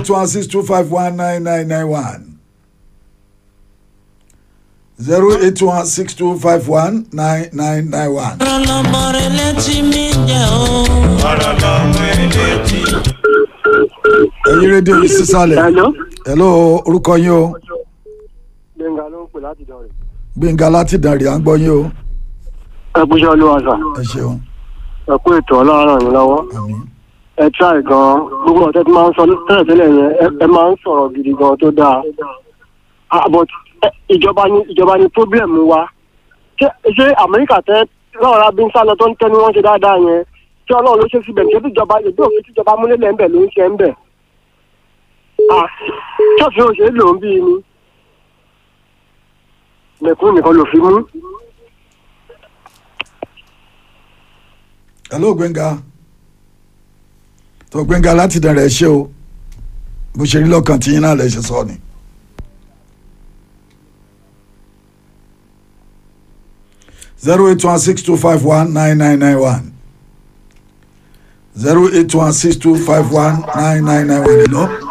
two one six two five one nine nine nine one zero eight one six two five one nine nine nine one. ọlọmọrẹ létí mi jẹ o. ọ̀rọ̀ lọ́mọ eléjì. ẹ̀yin rédíò yìí sísàlẹ̀ Hello. hello orúkọ yín o Gbẹ̀ngà ló ń pè láti dọ̀rẹ̀. gbẹ̀ngà láti dàrí à ń gbọ́ yín o Ẹ kú iṣẹ́ olúwa sà. ẹ ṣeun Ẹ kú ètò ọlọ́run ràn yín lọ́wọ́. àmín Ẹ tíráì gan-an. Gbogbo ọ̀tẹ́ tí máa ń sọ tẹ́lẹ̀tẹ́lẹ̀ yẹn ẹ- ẹ máa ń sọ̀rọ̀ gidi gan tó dáa. Ah, but ẹ- ìjọba ni ìjọba ni problem wa. Ṣé ṣé Amẹ́ríkà tẹ́ lọ́ọ̀rọ̀ abí ń sá lọ tó ń tẹ́ni wọ́n ṣe dáadáa yẹn? Ṣé ọlọ́run ló ṣe síbẹ̀ ṣé tíjọba ìdí òfin tíjọba múlẹ̀lẹ̀ ń bẹ̀ ló ń ṣe ń bẹ̀? Ah, Ṣọ́ọ̀ṣì òṣèlú ló ń bí ni. Mẹ̀kún nìkan ló fi mú. hello gbẹ̀ngà tó gbẹ̀ngà láti dàrí ẹ ṣe o bó ṣe rí lọ́kàn tí yín náà lè ṣe sọ ni. zero eight one six two five one nine nine nine one zero eight one six two five one nine nine nine one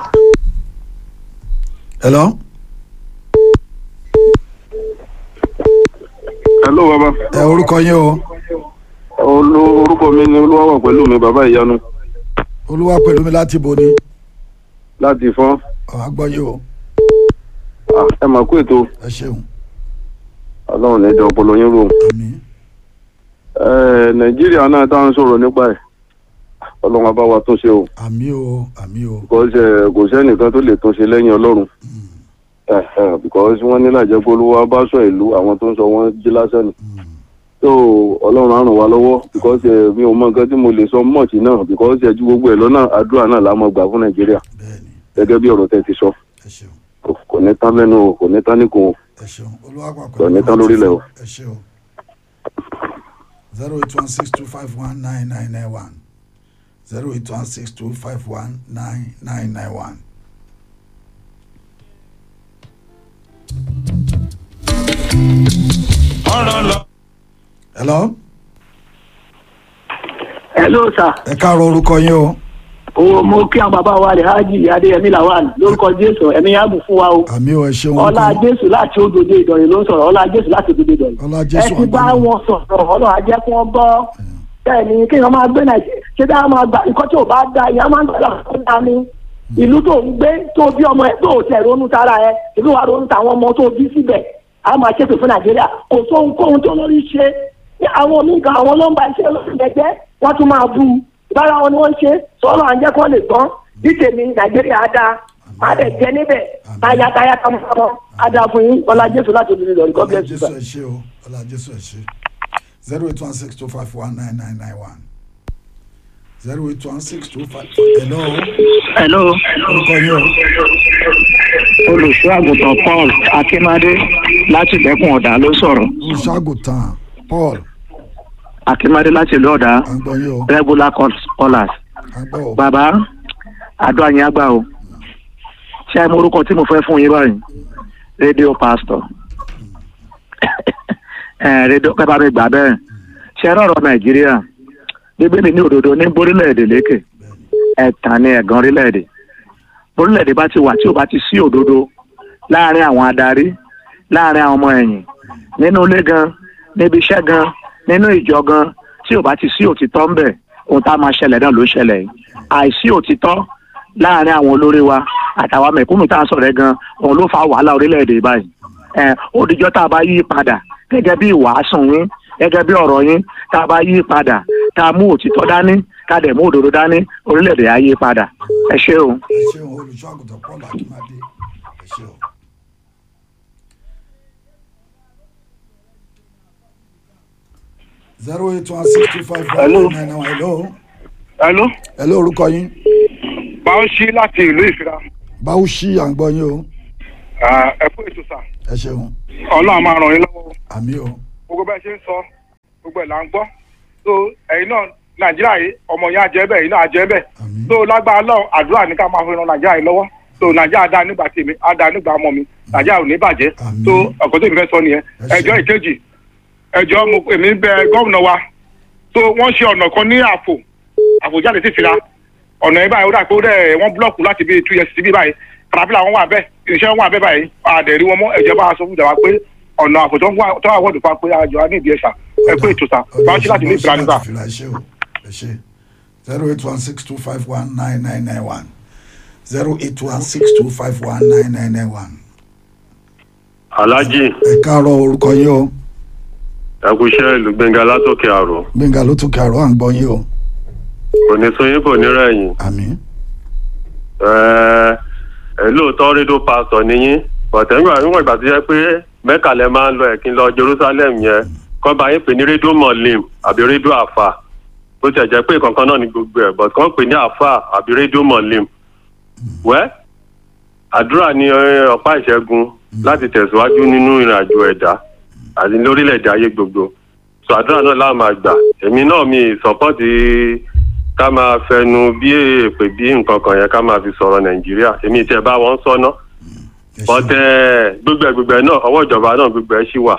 hello hello hello baba ẹ orúkọ yín o Olú- orúkọ mi ni olúwa wà pẹ̀lú mi bàbá ìyanu olúwa pẹ̀lú mi láti bo ni láti fọ́n ọ̀ àgbọ̀ yín o Ah, ẹ mà kú ètò ẹ ṣeun ọlọ́run ní ìdá ọpọlọ yín rò àmín Eh, nàìjíríà náà tá à ń sọ̀rọ̀ nípa ẹ̀ ọlọ́run á bá wa tún ṣe o àmín o àmín o because eh, kò sẹ́nìkan tó lè tún ṣe lẹ́yìn ọlọ́run Eh, eh, because wọ́n ní làjẹ́ pé olúwa bá sọ ìlú àwọn tó ń sọ wọ́n jí lásán ni so ọlọ́run á ràn wá lọ́wọ́ because eh, mi ò mọ nǹkan tí mo lè sọ mọ̀tì náà because ẹ ju gbogbo ẹ̀ lọ́nà àdúrà náà la máa gbà fún nàìjíríà bẹ́ẹ̀ni gẹ́gẹ́ bí ọ̀rọ̀ tẹ́ ti sọ ẹ ṣeun kò kò ní tán lẹ́nu o kò ní tán níkùn o. ẹ ṣeun olúwa pàpẹ Kò ní tán lórílẹ̀ o. ẹ ṣe o zero eight one six two five one nine nine nine one zero eight one six two five one nine nine nine one. ọ̀rọ̀ lọ. hello Hello sir. ẹ káàárọ̀ orúkọ yín o o mo kí àwọn bàbá wa rẹ̀ hájì adéyẹmí lawal lórúkọ jésù ẹ̀mí yàgò fún wa o àmì o ẹ ṣeun ọlá orúkọ jésù láti òdòdó ìdọ̀rẹ̀ ló ń sọ̀rọ̀ ọlá jésù láti òdòdó ìdọ̀rẹ̀ ọlá ẹ jésù ti bá àgbọ̀nà wọn sọ̀rọ̀ ọlọ́run á jẹ́ kí wọ́n gbọ́ bẹ́ẹ̀ ni kí wọ́n máa gbé nàìjíríà ṣé dáa máa gbà nǹkan tí ò bá da ìyá máa ń gbàdá fún ta ni ìlú tó ń gbé tó bí ọmọ ẹ tó tẹ̀ ronú tara ẹ ìlú wa ronú tàwọn ọmọ tó bí síbẹ̀ a máa ṣètò fún nàìjíríà kò sóhunkóhun tó lórí ṣe ní àwọn oníkan àwọn ló ń ba iṣẹ́ lórí ẹgbẹ́ wọ́n tún máa bú u ìbára wọn ni wọ́n ń ṣe sọ́ọ́lọ́ à ń jẹ́ kó lè gbọ́n bí tèmi nàìjíríà á dáa má dẹ̀ jẹ́ níbẹ̀ tayataya tamọ́tamọ́ á dáa fún yín ọlá jésù láti olùdíje lọ́rí god ọlá bless you jésù sir. ẹ ṣe o ọlá jésù ẹ ṣe zero eight one six two five one nine nine nine one zero eight one six two five hello hello orúkọ yín o olùṣọ́ àgùntàn paul akínmádé láti ìdẹ́kùn ọ̀dà ló sọ̀rọ̀ olùṣàgùtàn paul akínmádé láti ìlú ọ̀dà à ń gbọ́ yín o regular call- callers à ń gbọ́ o bàbá àdó àyìn àgbà o ṣé àìmọ̀ orúkọ tí mo fẹ́ fún yín báyìí rédíò pastor ẹ rédíò pẹ́ bá mi gbà bẹ́ẹ̀ ṣe é rọ̀rọ̀ nàìjíríà bíbélì ní òdodo ní borílẹ̀-èdè lékè ẹ̀tàn ní ẹ̀gàn orílẹ̀-èdè orílẹ̀-èdè bá ti wà tí ò bá ti sí òdodo láàrin àwọn adarí láàrin àwọn ọmọ ẹ̀yìn nínú ilé gan níbi iṣẹ́ gan nínú ìjọ gan tí ò bá ti sí òtítọ́ ń bẹ̀ ohun tá a máa ṣẹlẹ̀ náà ló ṣẹlẹ̀ yìí àìsí òtítọ́ láàrin àwọn olórí wa àtàwọn mẹ̀kúnnù tá a sọ̀rọ̀ ẹ̀ gan òun ló fa wàhálà orílẹ̀-èdè báyìí ẹ̀ ó dijọ́ tá a bá yí padà gẹ́gẹ́ bí ìwàásùn yín gẹ́gẹ́ bí ọ̀rọ̀ yín tá a bá yí padà tá a mú òtítọ́ dání ká dẹ̀ mú òdodo dání orílẹ̀-èdè á yí padà ẹ ṣé o. ẹ ṣeun olùṣàgùntàn paul akínmádé ẹ ṣe o. zero eight one six two five one nine nine one hello hello hello orúkọ yín báwo ṣí láti ìlú ìfira báwo ṣí à ń gbọ́ yín o ẹ kú ètò sà ẹ ṣeun ọlọ́run máa ràn yín lọ́wọ́ àmì o gbogbo bẹ́ẹ̀ ṣe ń sọ gbogbo ẹ̀ là ń gbọ́ so ẹ̀yin náà nàìjíríà yìí ọmọ yẹn àjẹ́ bẹ́ẹ̀ ẹ̀yin náà àjẹ́ bẹ́ẹ̀ àmì so lágbára lọ àdúrà ní ká máa fi ran nàìjíríà yìí lọ́wọ́ so nàìjíríà dá nígbà tèmi á dá nígbà ọmọ mi nàìjíríà ò ní bàjẹ́ Àmín. so ọ̀kọ́ tó mi fẹ́ sọ nìyẹn Ẹ ṣé. ẹjọ́ ìkejì ẹjọ́ mo èmi bẹ gómìnà wa so wọ́n ṣe ọ̀nà kan ní àfò àfò jáde sí fira ọ̀nà yìí báyìí ó dà pé ó dẹ̀ wọ́n búlọ̀kù láti bí two years síbí báyìí kàràfílà wọn wà bẹ́ẹ̀ irinṣẹ́ wọn wà bẹ́ẹ̀ báyìí àdẹ̀rí wọn mọ́ ẹ̀jẹ̀ bá a sọ fún ìjọba pé ọ̀nà àfòtọ́ tó wà wọ́ọ̀dù pa pé àjọ á ní ìdí ẹ̀sà ẹ pé ètò sà bá ṣe láti ní ìtura nígbà. fìlà ẹ ṣe o ẹ ṣe zero eight one six two five one nine nine nine one zero eight one six two five one nine nine nine one. alhaji ẹ káàárọ̀ orúkọ yín o ẹkúṣẹ́ ìlú gbẹ̀ngà látòkè àrò gbẹ̀ngà ló tún kàrọ̀ à ń gbọ́ yín o kò ní sún yín kò ní rẹ̀yìn àmín ẹ ẹ lóòótọ́ rédíò pásítọ̀ níyín bọ̀tẹ́ nígbà níwọ̀n ìgbà tó yẹ pé mẹ́kà lẹ máa ń lọ ẹ̀kín lọ jerusalem yẹn kọ́ bá yín pè ní rédíò mọ̀lìm àbí rédíò àfà bó tiẹ̀ jẹ́ pé kankan náà ní gbogbo ẹ̀ bọ̀t kàn pè ní àfà àbí rédíò mọ̀lìm wẹ́ àdúrà ní ẹ, ọ̀pá ìṣẹ́gun láti tẹ̀síwájú nínú ìrìn àjò ẹ̀dá àti lórílẹ̀‐èdè ayé gbogbo so àdúrà náà láà máa gbà èmi náà mi sọ́pọ́ọ̀tì ká máa fẹnu bí èpè bí nǹkan kan yẹn ká máa fi sọ̀rọ̀ nàìjíríà èmi tiẹ̀ bá wọn sọ́nà ẹ ṣe bọ́tẹ́ gbogbo ẹ̀ gbogbo ẹ̀ náà ọwọ́ ìjọba náà gbogbo ẹ̀ ṣì wà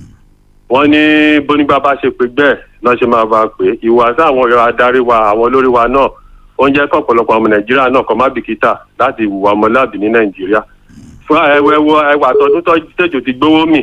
wọ́n ní bónígbà bá ṣe pé bẹ́ẹ̀ lọ́ ṣe máa bá a pè é ìwà sáwọn adarí wa àwọn olórí wa náà ó ń jẹ́ kọ́ ọ̀pọ̀lọpọ̀ ọmọ nàìjíríà náà kọ́ má bìkítà láti ìwà ọmọláàbí ní nàìjíríà fún ẹwẹ wo ẹwà tọdún tó tẹjọ ti gbówó mì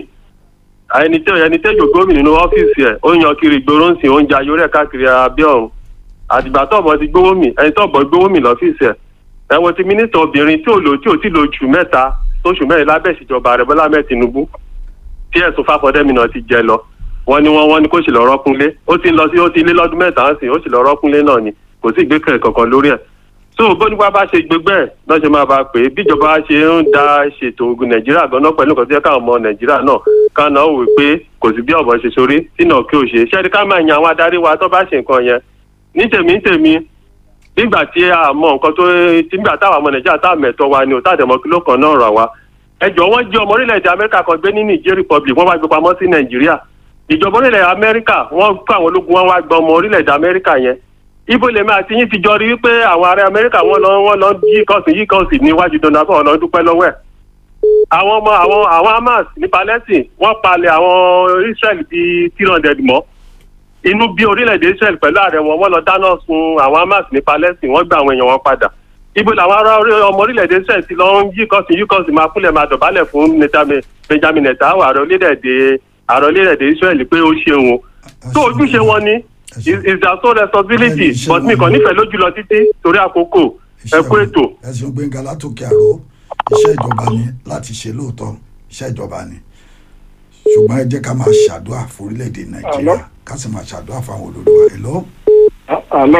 ẹni tẹ ẹni tẹjọ gómìn nínú ọ́fíìsì ẹ̀ ó ń yan kiri ìgboro ń sìn ó ń ja yorẹ káàkiri abíọ̀rùn àtìgbà tọ́ọ̀bọ̀ ti gbówó mì ẹni tọ́ọ̀bọ̀ gbówó mì lọ́fíìsì ẹ̀ ẹ wo ti mínísítà obìnrin tí ò lò tí ò tí lò oṣù mẹ́ta tóṣù mẹ́rin lábẹ́ ìṣèjọba rẹ̀ bọ́lá mẹ́ tinubu tí ẹ̀sùn fáfọdẹ́mi náà ti jẹ lọ wọ́n ní wọ́n wọ́n ní kó sì lọ rọ́kúnlé ó ti ń lọ sí ó ti lé lọ́dún mẹ́ta ń sìn ó sì lọ rọ́kúnlé náà ni kò sí ìgbékẹ̀lé kankan lórí ẹ̀ so bónígbà bá ṣe gbégbé ẹ̀ náà ṣe máa bá a pè é bíjọba ṣe ń da ṣètò ogun nàìjíríà ganan pẹ̀lú nǹkan tó yẹ káwọn ọmọ nàìjíríà náà káná wò pé kò sí bí ọ̀bọ̀ ṣe sórí sínú kí o ṣe ṣẹ́ni ká máa yan àwọn adarí wa tó bá ṣe nǹkan yẹn ní tèmi ní tèmi nígbà tí a mọ nǹkan tó nígbà táwọn ọmọ nàìjíríà tá àmẹ̀tọ́ wa ni ò tá àdẹ̀mọ́ kí ló kàn náà rà wá ẹjọ́ wọ́n jí ọmọ orílẹ̀-èdè amẹ́ríkà kan gbé ní niger republic wọ́n wá gbé pamọ́ sí nàìjíríà ìjọba orílẹ̀-èdè amẹ́ríkà wọ́n kó àwọn ológun wọn wá gba ọmọ orílẹ̀-èdè amẹ́ríkà yẹn ibo lèmi àti yín ti jọ rí wípé àwọn ará amẹ́ríkà wọ́n lọ wọ́n lọ yí kọ́ọ̀sì yí kọ́ọ̀sì níwájú donald trump lọ dúpẹ́ lọ́wọ́ ẹ̀ àwọn ọmọ àwọn àwọn hamas ní palestine wọ́n palẹ̀ àwọn israel bíi three hundred mọ́ inú bí orílẹ̀-èdè israel pẹ̀lú ààrẹ wọn wọ́n lọ dáná sun àwọn hamas ní palestine wọ́n gba àwọn èèyàn wọn padà ibo làwọn ará orí- ọmọ orílẹ̀-èdè israel ti lọ ń yí kọ́ọ̀sì yí kọ́ọ̀sì máa kúnlẹ̀ máa dọ̀bálẹ̀ fún Netanyahu- benjamin netanyahu ààrẹ orílẹ̀-èdè ààrẹ orílẹ̀-èdè israel pé ó ṣeun o tó ojúṣe wọn ni is is their sole responsibility Iṣẹ́ but mi wọn kàn ni. nífẹ̀ẹ́ lójú lọ títí torí àkókò ẹ kú ètò. ẹ̀sùn gbẹ̀ngà látòkè àrò iṣẹ́ ìjọba ni láti ṣe lóòótọ́ iṣẹ́ ìjọba ni ṣùgbọ́n ẹ jẹ́ ká máa ṣàdúrà fún orílẹ̀-èdè nàìjíríà ká sì máa ṣàdúrà fún àwọn olórí wa èlò àlọ́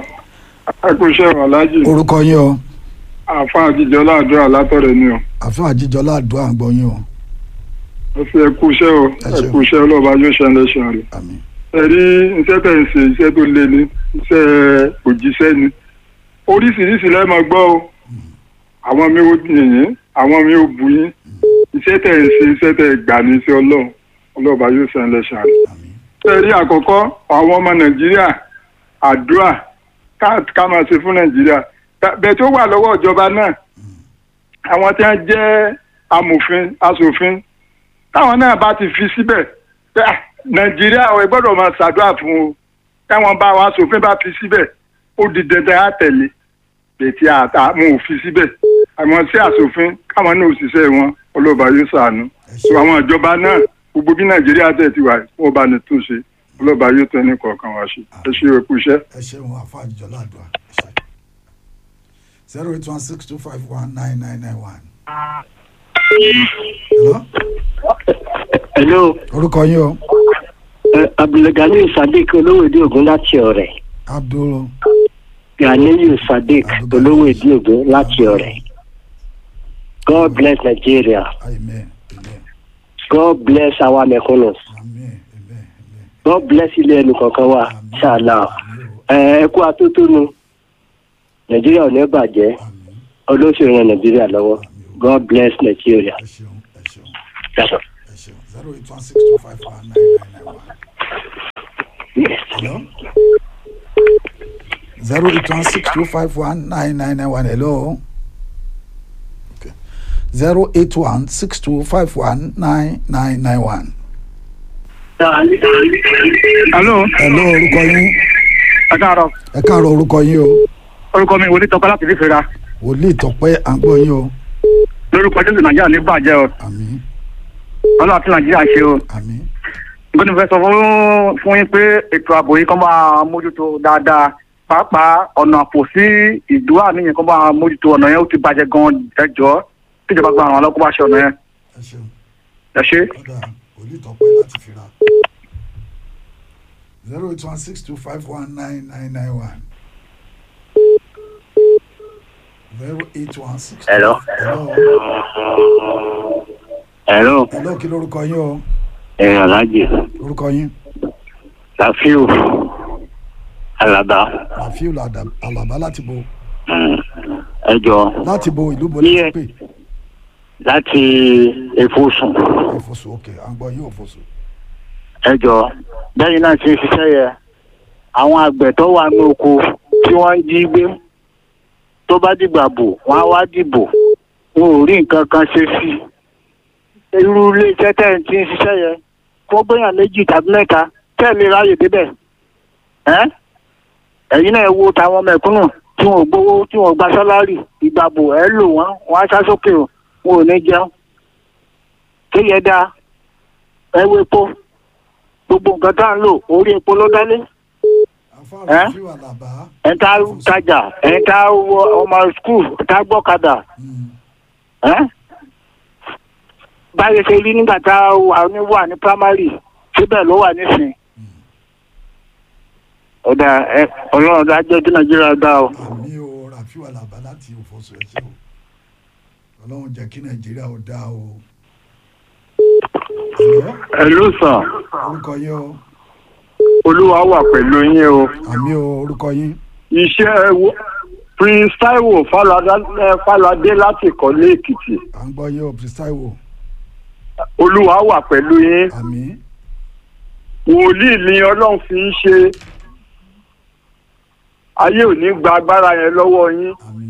ẹkúṣẹ́ ọ̀làjì orúkọ yín o àfa àjíjọ láàdúrà látọ̀rẹ̀ ni o àfẹ́ àjíjọlá àdúrà ń gbọ́ yín o ẹ fi ẹkúṣẹ́ o Ẹ ṣeun. ẹkúṣẹ́ ọlọ́ba yóò ṣe ẹlẹ́ṣẹ̀ rẹ̀ àmín ẹ rí iṣẹ́ tẹ̀ ń ṣe iṣẹ́ tó lé ní iṣẹ́ òjíṣẹ́ ni oríṣiríṣi lẹ́ẹ̀mọ gbọ́ o àwọn mi ò yìnyín àwọn mi ò bù yín iṣẹ́ tẹ̀ ń ṣe iṣẹ́ tẹ̀ gbà ní iṣẹ́ ọlọ́run ọlọ́ba yóò ṣe ẹlẹ́ṣẹ̀ rẹ̀ àmín ẹ rí àkọ́kọ́ àwọn ọmọ nàìjíríà àdúrà ká ká máa ṣe fún nàìjíríà Ta- bẹ́ẹ̀ tó wà lọ́wọ́ ìjọba náà àwọn tí wọ́n jẹ́ amòfin aṣòfin táwọn náà bá ti fi síbẹ̀ pé, "Ah, nàìjíríà ẹ gbọ́dọ̀ máa ṣàdúrà fún o táwọn bá wa aṣòfin bá fi síbẹ̀ ó di dandan á tẹ̀lé bẹ̀tì àtàwọn ò fi síbẹ̀ àwọn sí aṣòfin káwọn náà òṣìṣẹ́ wọn ọlọ́ba yóò ṣàánú so àwọn ìjọba náà gbogbo bí nàìjíríà tẹ̀ ti wà wọ́n bá ní túnṣe ọlọ́ba yóò tẹ́ ní kọ̀ọ̀kan wá ṣe ẹ ṣe é kú iṣẹ́. ẹ ṣeun àfẹ́ àjíjọlá àdúrà ẹ ṣe zero eight one six two five one nine nine nine one. hello hello orúkọ yín o uh, abdulgani sadiq olówóèdè ògún láti ọ̀rẹ́ abdul ganiyu sadiq olówóèdè ògún láti ọ̀rẹ́ god bless nigeria amen amen god bless our mẹ̀kúnnù amen amen amen god bless ilé ẹnu kọ̀ọ̀kan wa ṣáàlà ẹ kú atótónu nàìjíríà ò ní bàjẹ́ amen olóṣèlú ran nàìjíríà lọ́wọ́ god bless nigeria. ẹ ṣeun ẹ ṣeun That's all. ẹ ṣeun zero eight one six two five one nine nine nine one. Yes. Hello? Zero eight one six two five one nine nine nine one. Hello. Okay. Zero eight one six two five one nine nine nine one. alo Hello orúkọ yín. ẹ káàárọ̀ Ẹ káàárọ̀ orúkọ yín o. orúkọ mi wòlíì tọpẹ láti fífẹ́ra wòlíì tọpẹ́ à ń gbọ́ yín o lórúkọ jésù nàìjíríà ní bàjẹ́ o àmín ọlọ́run àti nàìjíríà ṣe o àmín nǹkan tí mo fẹ́ sọ fún fún yín pé ètò ààbò yìí kàn máa mójútó dáadáa pàápàá ọ̀nà àpò sí ìdúrà níyẹn kàn máa mójútó ọ̀nà yẹn ó ti bàjẹ́ gan ẹjọ́ tíjọba gba àwọn ọlọ́kọ́ bá ṣe ọ̀nà yẹn ẹ ṣeun ẹ ṣe. ọ̀dà wòlíì tọpẹ́ láti fira zero eight one six two five one nine nine nine one zero eight one six. Hello. hello Hello, hello kí lórúkọ yín o ẹ Alhaji lórúkọ yín Rafiu Alaba rafiu Lada- alaba láti bo mm, ẹ jọ láti bo ìlú bo Iye. láti pè láti Efosun òfòsò òkè à ń gbọ́ yín òfòsò ẹ jọ bẹ́ẹ̀ náà ti ń ṣiṣẹ́ yẹ àwọn àgbẹ̀ tó wà ní oko tí wọ́n ń jí gbé tó bá dìgbà bò wọ́n á wá dìbò wọn ò rí nǹkan kan ṣe sí i irú iléeṣẹ́ tẹ́ ẹ̀ ti ń ṣiṣẹ́ yẹ kó gbéyàn méjì tàbí mẹ́ta tẹ́ ẹ̀ lè ráyè débẹ̀ ẹ́ ẹ̀yin náà wo tàwọn mẹ̀kúnnù tí wọn ò gbowó tí wọn ò gba sálárì ìgbàbò ẹ̀ lò wọ́n wọ́n á sá sókè o wọn ò ní jẹun kéye dáa ẹ wo epo gbogbo nǹkan tá à ń lò orí epo ló dálé afa Ẹ́? rafiu alaba ẹ̀ ń tá tajà ẹ̀ ń tá wọ ọmọ skul ẹ̀ ń tá gbọ́kadà mm, ẹ́ báyìí ṣe rí nígbà tá a wà ní wà ní primary síbẹ̀ ló wà nísìn ọ̀dà ẹ ọlọ́run dájọ́ tí nàìjíríà dá o. àmì o rafiu alaba láti òfòsò ẹ ṣe o ọlọ́run jẹ́ kí nàìjíríà ó dáa o hello hello sir orúkọ yín o olúwa wà pẹ̀lú yín o àmì o orúkọ yín iṣẹ́ wo- prince taiwo Falada- eh, falade láti ìkọ́lé èkìtì à ń gbọ́ yín o pristaiwo olúwa wà pẹ̀lú yín àmì wòlíì ni ọlọ́run fi ń ṣe ayé ò ní gba agbára yẹn lọ́wọ́ yín àmì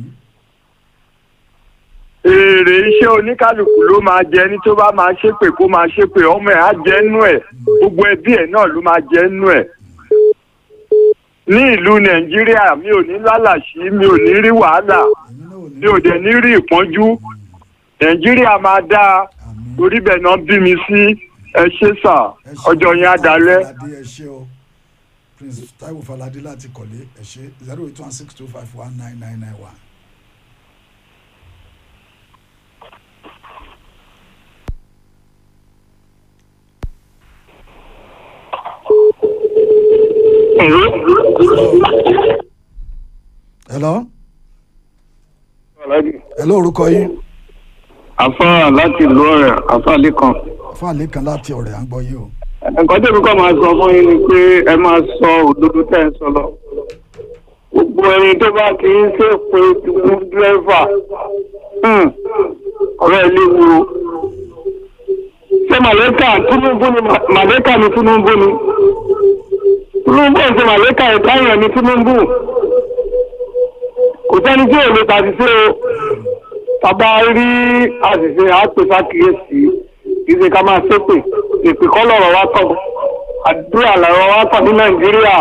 èrè iṣẹ́ oníkálukú ló máa jẹ ní tó bá máa ṣépè kó máa ṣépè ọmọ ẹ̀ á jẹ́ nú ẹ̀ gbogbo ẹbí ẹ̀ náà ló máa jẹ́ nú ẹ̀ ní ìlú nàìjíríà mi ò ní lálàsí mi ò ní rí wàhálà ẹ̀yin náà ò ní mi ò dẹ̀ ní rí ìpọ́njú nàìjíríà máa dáa àmì torí bẹ́ẹ̀ náà bí mi sí ẹ ṣé sà ẹ ṣé ọjọ́ yẹn á Taiwo dalẹ́. Falade, ẹ ṣé o prince taiwo falade láti kọ̀lé ẹ ṣé zero eight one six two five one nine nine nine one. hello hello orúkọ yín àfa láti ìlú ọ̀rẹ́ àfa lẹ́kan. fáàlì kan láti ọ̀rẹ́ à ń gbọ́ yín o nǹkan tẹ̀mí kọ́ máa sọ fún yín ni pé ẹ máa sọ òdodo tẹ̀ ń sọ lọ. gbogbo ẹni tó bá kì í ṣe pé fún dírẹ́fà hmm, ọ̀rẹ́ ẹ léwu o. ṣé màlẹ́kà Tinubu ni Ma- màlẹ́kà ni Tinubu ni Tinubu ẹ̀ ṣe màlẹ́kà ẹ̀ táyà ni Tinubu kò sẹ́ni tí ò lè tàṣìṣe o tàbá rí àṣìṣe àpèsákìyèsí kì í ṣe ká máa ṣépè èpè kọ́ lọ́rọ̀ wá tọ̀ àdúrà lọ́rọ̀ wá tọ̀ ní nàìjíríà.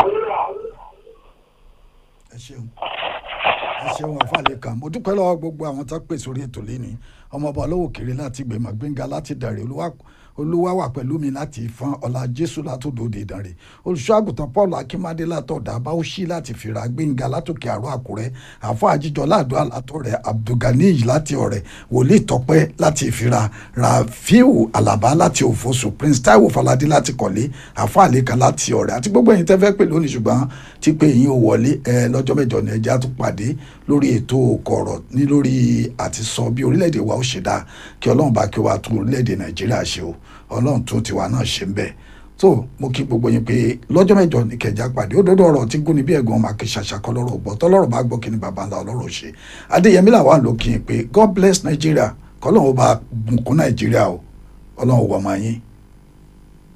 ẹ ṣeun ẹ ṣeun àfàlẹ kan mo dúpẹ́ lọ́wọ́ gbogbo àwọn tó pè sórí ètò lẹ́ni ọmọọba olówó kiri láti gbèmọ̀ gbẹ̀ngà láti dàrẹ́ olúwa olúwa wà pẹ̀lú mi láti fọn ọ̀la jésù látòdòdè ìdànrè olùṣọ́ àgùntàn paul akínmádé látọ̀dà báwọ̀ṣí láti fìrà gbẹ̀ngà látòkè àrò àkúrẹ́ àfọ àjíjọ láàdó àlátọ̀rẹ́ abdulganiy láti ọ̀rẹ́ wòlíì tọ́pẹ́ láti ìfira rafiu alaba láti òfosù prince taiwo falade láti kọ̀lé àfọ àlékan láti ọ̀rẹ́ àti gbogbo ẹ̀yin tẹ́ fẹ́ pè lónìí ṣùgbọ́n tí pé yín ò wọlé ẹ lọ́jọ́ mẹ́jọ ní ẹja tó pàdé lórí ètò kọ̀rọ̀ ní lórí àti sọ bí orílẹ̀-èdè wa ó ṣe dáa kí ọlọ́run bá kí wa tún orílẹ̀-èdè nàìjíríà ṣe o ọlọ́run tún tiwa náà ṣe ń bẹ̀ tó mo kí gbogbo yín pé lọ́jọ́ mẹ́jọ ní kẹjá pàdé ó dọ́dọ̀ ọ̀rọ̀ tí gún ní bí ẹ̀gbọ́n máa kí ṣàṣàkọ́ lọ́rọ̀ gbọ́ tọ́lọ́rọ̀ bá gbọ́ kí ni bàbá ńlá ọlọ́rọ̀ ṣe adéyẹmí làwọn ló kí n pé god bless nàìjíríà kọ́lọ́run ó bá bùnkún nàìjíríà o ọlọ́run wọ̀ máa yín